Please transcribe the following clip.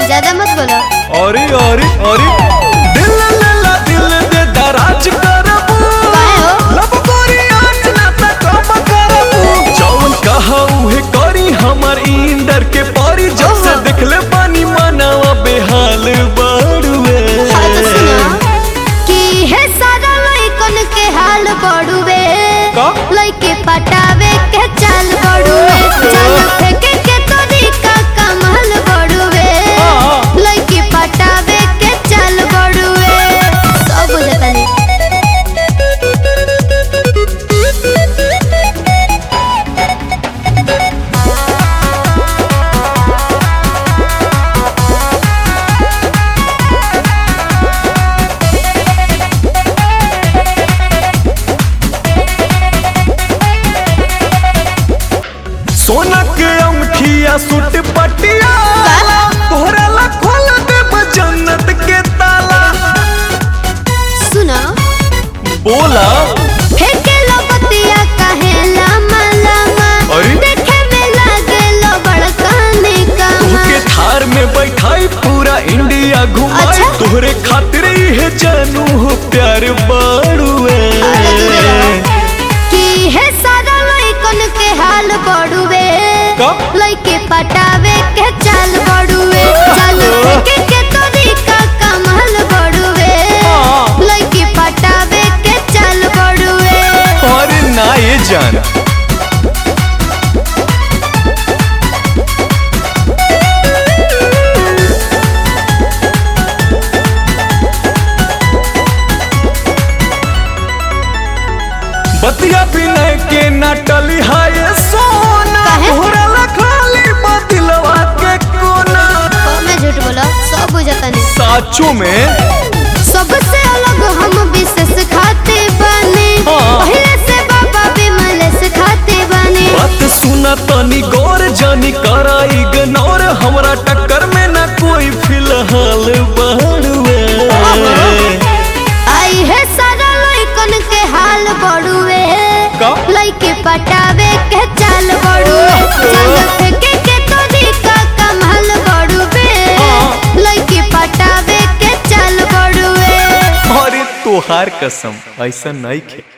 ज्यादा मत बोलो अरे अरे अरे दिल लला दिल दे दराज करबू काहे हो? लब गोरी आज ना त कब करबू जौन कहा उहे करी हमर इंदर के परी जब से ओहो। देखले पानी मनावा बेहाल बाड़ुए हाँ तो सुनो कि है सारा लइकन के हाल बड़ुए का? लइके पटावे के चाल बड़ुए चाल फेंके के तरीका कमाल बड़ुए हाँ। लइके पटावे के चाल बड़ुए सब बुझतानी सोना के अंगठिया सूट पटिया तोहरा ला खोल देब जन्नत के ताला सुनो बोला फेंके लो बतिया काहे लामा लामा अरे? देखे में लागे लो बड़काने तोहके कमा थार में बैठाई पूरा इंडिया घुमाई अच्छा? तोहरे खातिर ही जानू हो प्यार बाड़ुए अरे दूर रहो। कि है सारा लइकन के हाल बड़ुए का? लइके पटावे के चाल बड़ुए चाल फेंके के तरीका कमाल बड़ुए हाँ। लइके पटावे के चाल बड़ुए और ना ये जान बतिया बिना के नाटली हाय सोना काहे? तोहरा ला खाली बदिलवा के कोना मैं झूठ बोला सब बुझतानी साचो में सबसे अलग हम विशेष खाते बने हाँ। पहले से बाबा विमल से खाते बने बात सुना तनी गौर जानी करा इग्नोर हमरा टक्कर में ना कोई फिलहाल बढ़ुए आई है सारा लइकन के हाल बड़ुए का? लइके पटावे के चाल बड़ुए चाल फेंके के तरीका कमाल बड़ुए हाँ। लइके पटावे के चाल बड़ुए अरे तोहार कसम ऐसा नहीं खे